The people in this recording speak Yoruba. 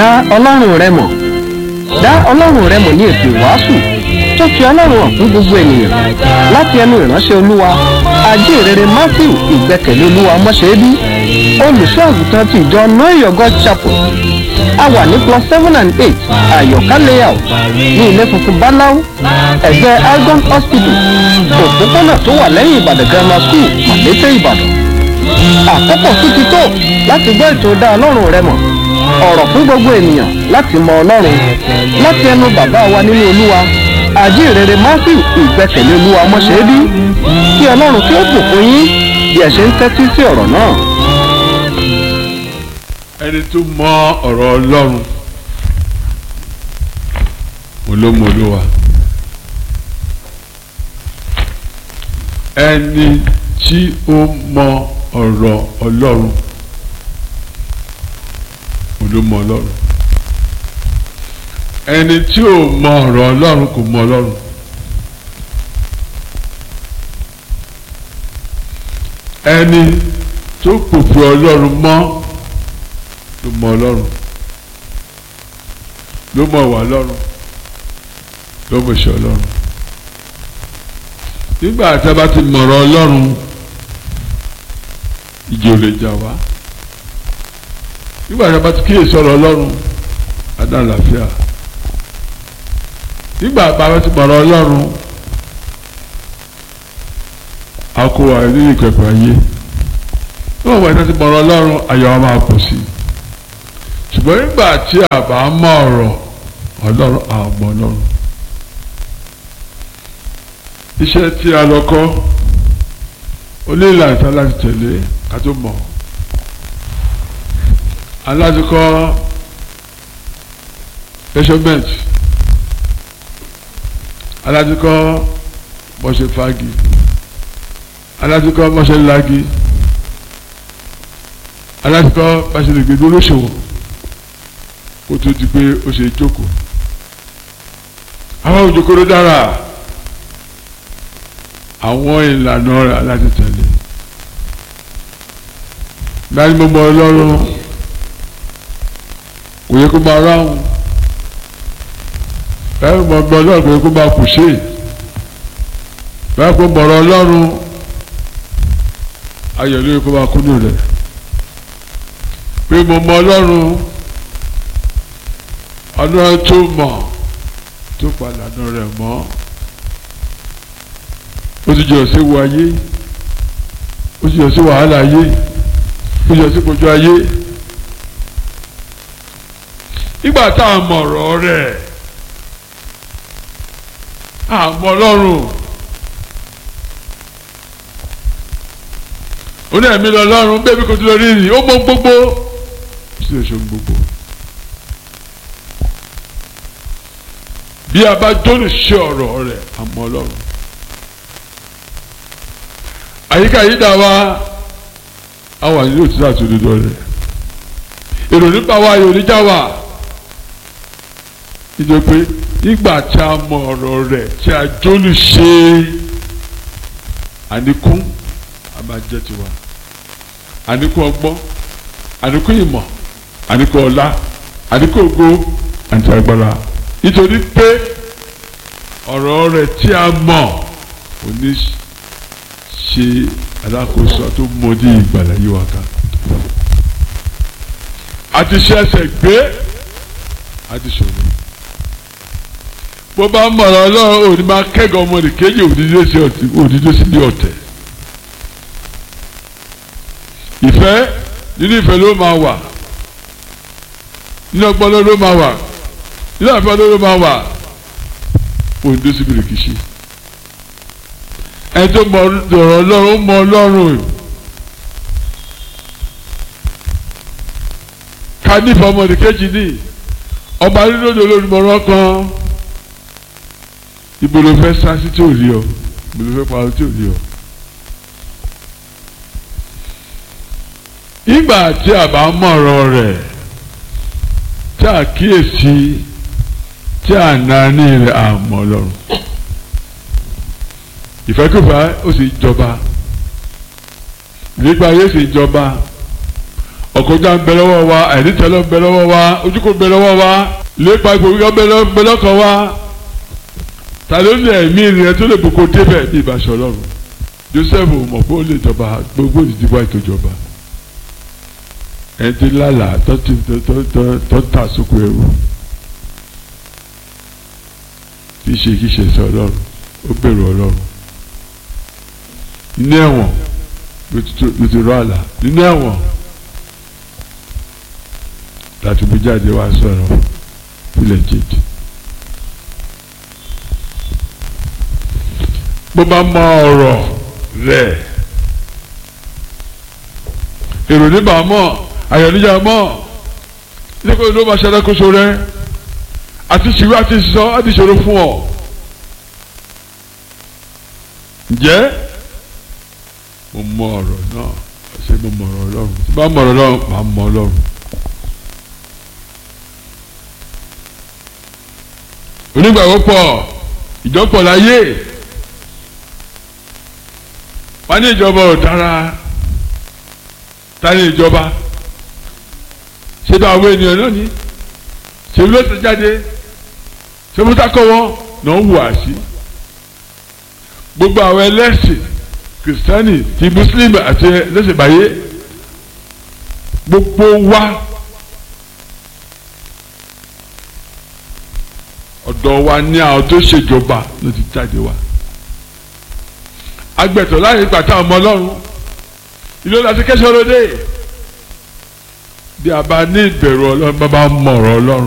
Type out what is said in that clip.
dá ọlọ́run rẹ mọ̀ dá ọlọ́run rẹ mọ̀ ní ètò ìwàásù tó fi ọlọ́run hàn fún gbogbo ènìyàn láti ẹnu ìránṣẹ́ olúwa ajínrere matthew ìgbẹ́kẹ̀lé olúwa mọ́ṣẹ́bí olùṣọ́ àgùntàn ti ìjọ noyo god chapel a wà ní plus seven and eight àyọ̀ká layout ní ilé funfun báláú ẹ̀gbẹ́ algon hospital òpópónà tó wà lẹ́yìn ìbàdàn grammar school màlété ìbàdàn àkókò tún ti tó láti gbọ́ ètò dá ọlọ́run rẹ mọ̀ ọ̀rọ̀ fún gbogbo ènìyàn láti mọ ọlọ́run láti ẹnu bàbá wa nínú olúwa àjíǹrere matthew ìgbẹ́kẹ̀lé olúwa mọ́ṣẹ́bí kí ọlọ́run kí ó bùkún yín bí ẹ ṣe ń tẹ́tí sí ọ̀rọ̀ náà. ẹni tó mọ ọ̀rọ̀ ọlọ́run olómọlúwa ẹni tí ó mọ ọ̀rọ̀ ọlọ́run olómọ ọlọ́run ẹni tí ò mọ ọ̀rọ̀ ọlọ́run kò mọ ọlọ́run ẹni tó pòpò ọlọ́run mọ́ ló mọ ọlọ́run ló mọ wà ọlọ́run ló mọ ìṣe ọlọ́run nígbà tí a bá ti mọ̀rọ̀ ọlọ́run ìjì ò lè jà wá nígbà tí a bá ti kíyèsí ọ̀rọ̀ ọlọ́run adá àlàáfíà nígbà tí a bá ti mọ̀rọ̀ ọlọ́run a kó wa ní ìkẹ̀kọ̀ ayé níwọ̀n ìgbà tí a ti mọ̀rọ̀ ọlọ́run ayọ̀ wa máa pọ̀ sí i ṣùgbọ́n nígbà tí a bá mọ̀ ọ̀rọ̀ ọlọ́run àmọ́ ọlọ́run iṣẹ́ tí a lọ kọ́ onílà ìta láti tẹ̀lé ká tó mọ̀ aláti kọ́ measurement aláti kọ́ bọ́ṣe fagi aláti kọ́ bọ́ṣe lagi aláti kọ́ bọ́ṣe lè gbégbé olóṣòwò kó tó di pé ó ṣe jókòó àwọn òjòkòrò dára àwọn ìlànà rẹ̀ láti tẹ̀lé láti mọ́ mọ́ ọlọ́run kò yẹ kó máa ráhùn láti mọ́ mọ́ ọlọ́run kò yẹ kó máa kù ṣe láti mọ́ mọ́ ọlọ́run ayọ̀ ló yẹ kó máa kúnnù rẹ̀ pé mo mọ́ ọlọ́run ọlọ́run tó mọ̀ tó palànà rẹ̀ mọ́ ó ti jọ sí wo ayé ó ti jọ sí wàhálà ayé ó ti jọ sí kojú ayé nígbà tá a mọ̀ ọ̀rọ̀ rẹ̀ àmọ́ ọlọ́run ó ní ẹ̀mí lọ lọ́run bẹ́ẹ̀ bí kò tí lọ rí ni ó mọ gbogbo ó sì lè ṣe gbogbo. bí a bá jóni ṣe ọ̀rọ̀ rẹ̀ àmọ́ ọlọ́run àyíká yìí dá wa àwọn àyè yóò ti láti òdodo rẹ̀ èrò nípa wa yóò níjà wa nítorí pé nígbà tí a mọ ọ̀rọ̀ rẹ̀ tí a jóni ṣe àníkún a máa jẹ́ tiwa àníkún ọgbọ́n àníkún ìmọ̀ àníkún ọlá àníkún ògo àti agbára nítorí pé ọ̀rọ̀ rẹ̀ tí a mọ̀ ò ní ṣe alákòóso tó mọdí ìgbàlá yìí wá ká àti ṣe ẹsẹ̀ gbé àti ṣòro bó bá ń mọ̀rọ̀ ọlọ́run òní máa kẹ́gàn ọmọdé kéjì òdìdó sí ní ọ̀tẹ̀ ìfẹ́ nínú ìfẹ́ ló máa wà nínú ọgbọ́n ló máa wà nínú àfẹ́ ló máa wà òdìdó sí bìrìkìṣì ẹni tó mọ ọ̀rọ̀ ọlọ́run ó mọ ọlọ́run ká nífẹ̀ẹ́ ọmọdé kejì ní ọba nínú òde olódùmọ̀ràn kan ibo ló fẹ́ sá sí tí ò rí ọ ibo ló fẹ́ pa tí ò rí ọ. ìgbà tí a bá mọ ọ̀rọ̀ rẹ̀ tí a kíyèsí tí a nání rẹ̀ àmọ́ ọlọ́run ìfẹ́kùfẹ́ ó sì jọba nípa ayé sì jọba ọ̀kọ́jà ń bẹ lọ́wọ́ wa àìrítẹ́lọ́ ń bẹ lọ́wọ́ wa ojúkò ń bẹ lọ́wọ́ wa lépa ipò gíga ń bẹ lọ́kàn wa ta ló ní ẹ̀mí rẹ tó lè boko débẹ̀ bí ìbáṣọ ọlọ́run Joseph mọ̀ pé ó lè jọba gbogbo ìdìbò àìtòjọba ẹni tí lálàá tó ti tó ta sóko ẹrú kì í ṣe kì í ṣe sọ ọlọ́run ó bẹ̀rù ọlọ́run nínú ẹ̀wọ̀n ló ti rọ àlà nínú ẹ̀wọ̀n láti mú jáde wá sọ̀rọ̀ fúlẹ̀ jèjì. bó bá mọ ọ̀rọ̀ rẹ̀ èrò níbà mọ̀ àyọ̀níjà mọ̀ nígbà tó bá ṣàdákóso rẹ̀ àti ṣìwé àti sọ àti ṣòro fún ọ. ǹjẹ́ mo mọ ọ̀rọ̀ náà ṣé mo mọ ọ̀rọ̀ ọlọ́run tí bá mọ ọ̀rọ̀ ọlọ́run màá mọ ọlọ́run. onígbàgbọ́ pọ̀ ìjọpọ̀ láyé wọ́n ní ìjọba ò dára ta ni ìjọba ṣé bá àwọn ènìyàn náà ní ṣé ló ti jáde ṣé mo sákọ̀ wọn náà wù á sí gbogbo àwọn ẹlẹ́sìn kìrìsìtánì ti mùsùlùmí àti ẹlẹ́sìn báyé gbogbo wa ọ̀dọ̀ wa ní àwọn tó ṣèjọba ló ti jáde wa agbẹ̀tọ̀ láyé pàtàkì ọmọ ọlọ́run ìlú láti kẹ́sọ̀ lóde bí a bá ní ìbẹ̀rù ọlọ́run bá bá mọ̀ ọ̀rọ̀ ọlọ́run